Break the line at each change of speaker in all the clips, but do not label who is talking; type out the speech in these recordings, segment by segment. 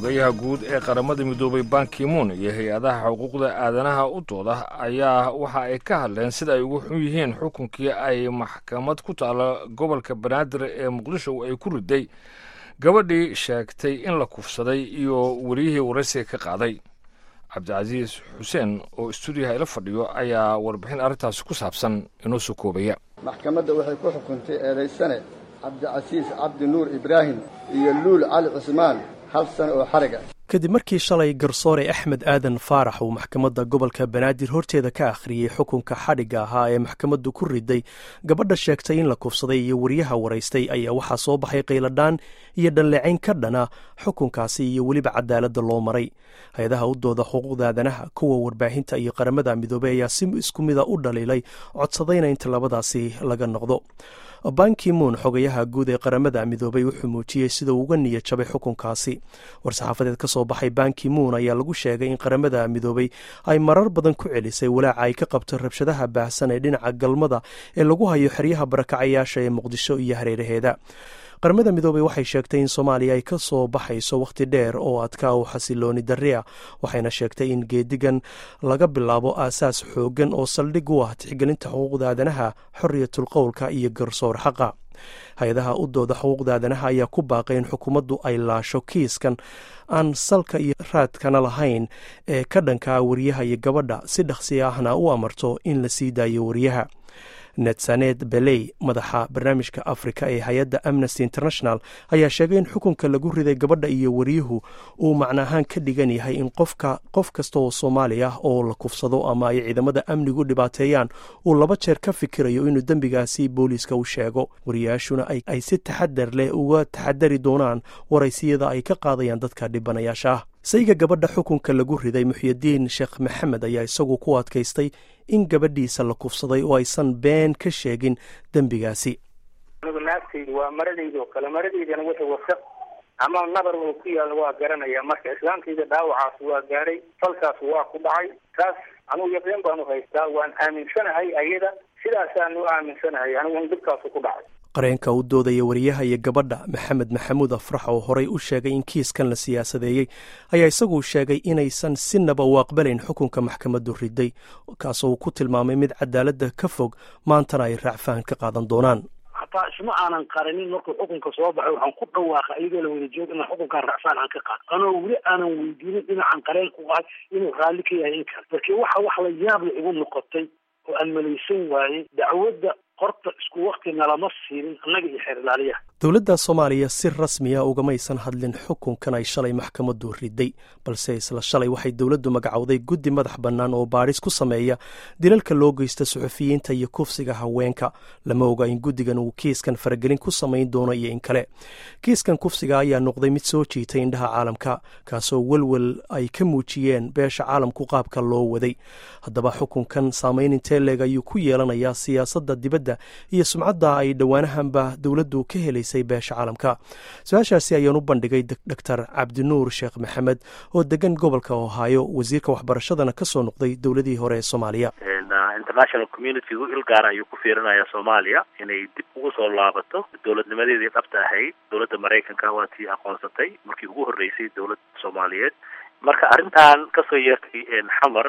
xogayaha guud ee qaramada midoobay bankimuun iyo hay-adaha xuquuqda aadanaha u dooda ayaa waxa ay ka hadleen sida ay ugu xun yihiin xukunkii ay maxkamad ku taala gobolka banaadir ee muqdisho ay ku riday gabadhii sheegtay in la kufsaday iyo weliyihii waraysiga ka qaaday cabdicasiis xuseen oo istuudiyaha ila fadhiyo ayaa warbixin arrintaasi ku saabsan inoo soo koobaya
maxkamadda waxay ku xukuntay eedaysane cabdicasiis cabdi nuur ibraahim iyo luul cali cusmaan hal sano oo xarig ah
kadib markii shalay garsoore axmed aadan faarax uu maxkamadda gobolka banaadir horteeda ka akhriyey xukunka xadhigga ahaa ee maxkamaddu ku riday gabadha sheegtay in la kufsaday iyo wariyaha waraystay ayaa waxaa soo baxay qayladhaan iyo dhalleecayn ka dhana xukunkaasi iyo weliba cadaaladda loo maray hay-adaha u dooda xuquuqda aadanaha kuwa warbaahinta iyo qaramada midoobey ayaa si isku mida u dhaliilay codsadayna inta labadaasi laga noqdo bankimuun xogayaha guud ee qaramada midoobay wuxuu muujiyey sida uu uga niya jabay xukunkaasi war-saxaafadeed ka soo baxay bankimuun ayaa lagu sheegay in qaramada midoobay ay marar badan ku celisay walaaca ay ka qabto rabshadaha baahsan ee dhinaca galmada ee lagu hayo xeryaha barakacayaasha ee muqdisho iyo hareeraheeda qaramada midoobey waxay sheegtay in soomaaliya ay ka soo baxayso wakhti dheer oo adkaa u xasilooni darri ah waxayna sheegtay in geedigan laga bilaabo aasaas xooggan oo saldhig u ah tixgelinta xuquuqda aadanaha xoriyatul qowlka iyo garsoor xaqa hay-adaha u dooda xuquuqda aadanaha ayaa ku baaqay in xukuumaddu ay laasho kiiskan aan salka iyo raadkana lahayn ee ka dhankaa wariyaha iyo gabadha si dhaqsi ahna u amarto in la sii daayo wariyaha netsanet beley madaxa barnaamijka afrika ee hay-adda amnesty international ayaa sheegay in xukunka lagu riday gabadha iyo wariyuhu uu macno ahaan ka dhigan yahay in qofka qof kasta oo soomaali ah oo la kufsado ama ay ciidamada amnigu dhibaateeyaan uu laba jeer ka fikirayo inuu dembigaasi booliiska u sheego wariyaashuna ay si taxadar leh uga taxadari doonaan waraysiyada ay ka qaadayaan dadka dhibanayaasha ah sayga gabadha xukunka lagu riday muxyidiin sheekh maxamed ayaa isagu ku adkaystay in gabadhiisa la kufsaday oo aysan been ka sheegin dembigaasi
anigu naagtaydu waa maradayda oo kale maradaydana wixii wasaq ama nabar oo ku yaalla waa garanaya marka islaamtayda dhaawacaas waa gaaray falkaas waa ku dhacay taas anugu yaqiin baanu haystaa waan aaminsanahay ayada sidaasaanu aaminsanahay anigu in dhibkaasu ku dhacay
qareenka u doodaya wariyaha iyo gabadha maxamed maxamuud afrax oo horey u sheegay in kiiskan la siyaasadeeyey ayaa isagu sheegay inaysan sinaba u aqbalayn xukunka maxkamaddu riday kaasoo uu ku tilmaamay mid cadaaladda ka fog maantana ay raacfahan ka qaadan doonaan
hataa isma aanan qarinin markuu xukunka soo baxay waxaan ku dhawaaqa iyadoo la wada jooga inaan xukunkaan racfaan aan ka qaado anoo weli aanan weydiinin dhinacan qareen ku qahay inuu raalli ka yahay in kale markii waxa wax la yaab la igu noqotay oo aan malaysan waayey dacwadda horta isku wakti nalama siinin annaga iyo xeer ilaaliyaha
dowladda soomaaliya si rasmiya ugamaysan hadlin xukunkan ay shalay maxkamaddu riday balse isla shalay waxay dowladdu magacowday guddi madax bannaan oo baadhis ku sameeya dilalka loo geysta suxufiyiinta iyo kufsiga haweenka lama oga in guddigan uu kiiskan faragelin ku samayn doono iyo in kale kiiskan kufsiga ayaa noqday mid soo jiitay indhaha caalamka kaasoo welwel ay ka muujiyeen beesha caalamku qaabka loo waday haddaba xukunkan saamayn intee leeg ayuu ku yeelanayaa siyaasadda dibadda iyo sumcadda ay dhowaanahanba dowladdu ka helaysay beesha caalamka su-aashaasi ayaan u bandhigay doctor cabdinuur sheekh maxamed oo degan gobolka ohaayo wasiirka waxbarashadana ka soo noqday dowladihii hore ee soomaaliya
international communitygu il gaara ayuu ku fiirinaya soomaaliya inay dib ugu soo laabato dowladnimadeedii dhabta ahayd dowladda maraykanka waa tii aqoonsatay markii ugu horreysay dowladda soomaaliyeed marka arrintan kasoo yeertay xamar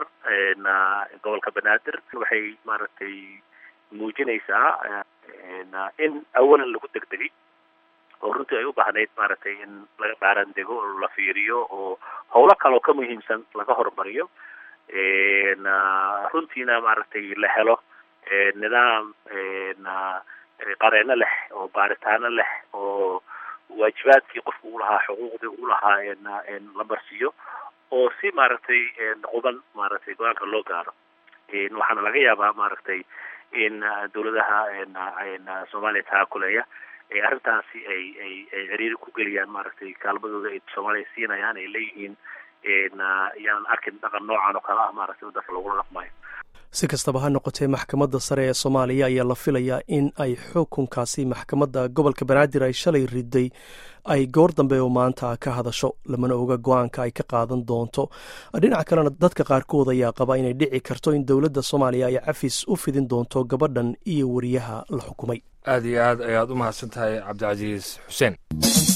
gobolka banaadir waxay maaragtay muujinaysaa in awalan lagu degdegay oo runtii ay u baahnayd maaragtay in laga dhaaran dego oo la fiiriyo oo howlo kaloo ka muhiimsan laga horumariyo runtiina maaragtay la helo nidaam qareeno leh oo baaritaano leh oo waajibaadkii qofka u lahaa xuquuqdii u lahaa la marsiiyo oo si maaragtay quban maaragtay go-aanka loo gaaro waxaana laga yaabaa maaragtay in dowladaha soomaaliya taakuleya arrintaasi ay ay ay ciriiri ku geliyaan maaragtay kaalmadooda ay soomaaliya siinayaan ay leeyihiin yaanan arkin dhaqan noocan oo kale ah maaragtay dadka lagula dhaqmayo
si kastaba ha noqotee maxkamadda sare ee soomaaliya ayaa la filayaa in ay xukunkaasi maxkamadda gobolka banaadir ay shalay riday ay goor dambe oo maanta ka hadasho lamana oga go-aanka ay ka qaadan doonto dhinaca kalena dadka qaarkood ayaa qaba inay dhici karto in dowladda soomaaliya ay cafis u fidin doonto gabadhan iyo wariyaha la xukumay
aad iyo aad ayaad u mahadsan tahay cabdicasiis xuseen